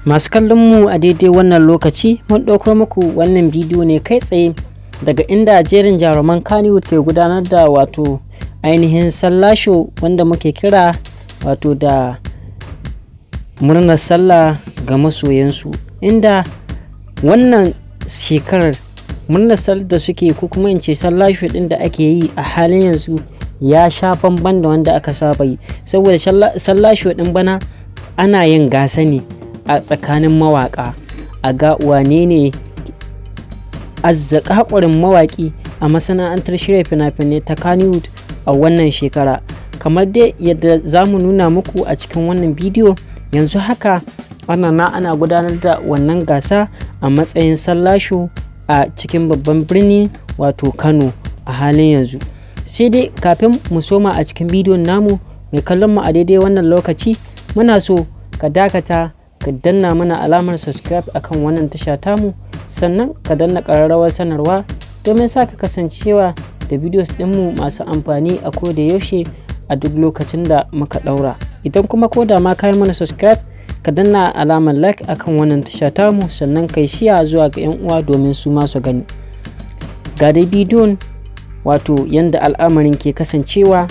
Masu kallon mu a daidai wannan lokaci mun ɗauko muku wannan bidiyo ne kai tsaye daga inda jerin jaruman Kannywood ke gudanar da wato ainihin sallasho wanda muke kira wato da murnar sallah ga masoyansu inda wannan shekarar murnar sallah da suke ko kuma in ce sallasho ɗin da ake yi a halin yanzu ya sha bamban da wanda aka saba yi saboda sallasho ɗin bana ana yin gasa ne a tsakanin mawaƙa a ga wane ne azzakakurin mawaƙi a masana'antar shirya fina-finai ta Kannywood a wannan shekara kamar dai yadda za mu nuna muku a cikin wannan bidiyo yanzu haka ana na ana gudanar da wannan gasa a matsayin sallasho a cikin babban birni wato Kano a halin yanzu sai dai kafin mu soma a cikin bidiyon namu mai kallon mu a daidai wannan lokaci muna so ka dakata ka danna mana alamar subscribe akan wannan tasha tamu sannan ka danna ƙararrawar sanarwa domin sa ka kasancewa da videos ɗinmu masu amfani a koda yaushe a duk lokacin da muka ɗaura idan kuma ko da ma ka yi mana subscribe ka danna alamar like akan wannan tasha tamu sannan kai shiya zuwa ga 'yan uwa domin su masu gani ga dai bidiyon wato yadda al'amarin ke kasancewa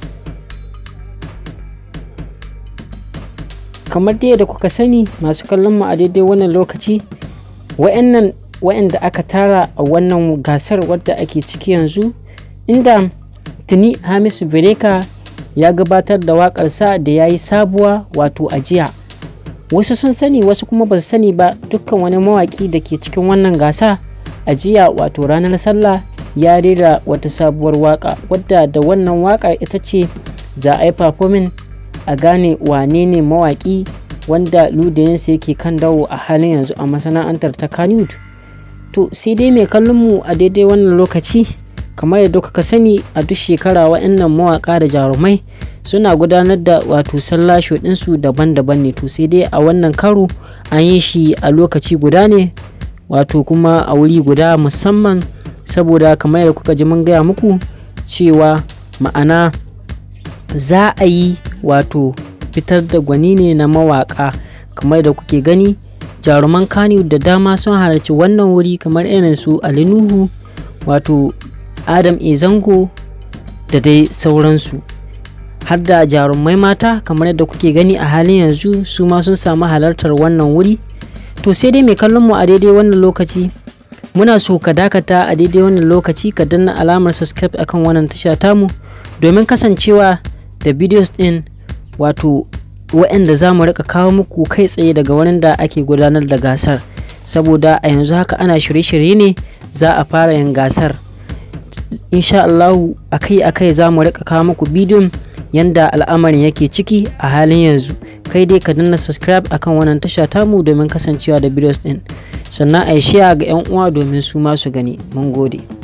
kamar dai da kuka sani masu kallon mu a daidai wannan lokaci wa'annan wa'anda aka tara a wannan gasar wadda ake ciki yanzu inda tuni hamisu bereka ya gabatar da waƙarsa da ya yi sabuwa wato ajiya wasu sun sani wasu kuma ba su sani ba dukkan wani mawaƙi da ke cikin wannan gasa ajiya wato ranar sallah ya rera wata sabuwar waƙa wadda da wannan waƙar ita ce za a yi performing a gane wane ne mawaƙi wanda ludayinsa yake kan dawo a halin yanzu a masana'antar ta Kannywood. To sai dai mai kallon mu a daidai wannan lokaci kamar yadda kuka sani a duk shekara wa'annan mawaƙa da jarumai suna gudanar da wato sallasho ɗinsu daban-daban ne to sai dai a wannan karo an yi shi a lokaci guda ne wato kuma a wuri guda musamman saboda kamar yadda kuka ji mun gaya muku cewa ma'ana za a yi wato fitar da gwani ne na mawaka kamar da kuke gani jaruman kani da dama sun halarci wannan wuri kamar irin su ali nuhu wato adam e zango da dai sauransu har da jarumai mata kamar yadda kuke gani a halin yanzu su ma sun samu halartar wannan wuri to sai dai mai kallon mu a daidai wannan lokaci muna so ka dakata a daidai wannan lokaci ka danna alamar subscribe akan wannan tasha tamu domin kasancewa da videos din wato waɗanda za mu rika kawo muku kai tsaye daga wurin da ake gudanar da gasar saboda a yanzu haka ana shirye-shirye ne za a fara yin gasar insha Allahu akai-akai za mu rika kawo muku bidiyon yanda al'amarin yake ciki a halin yanzu kai dai ka danna subscribe akan wannan tasha tamu domin kasancewa da videos din sannan a yi ga 'yan uwa domin su ma su gani mun gode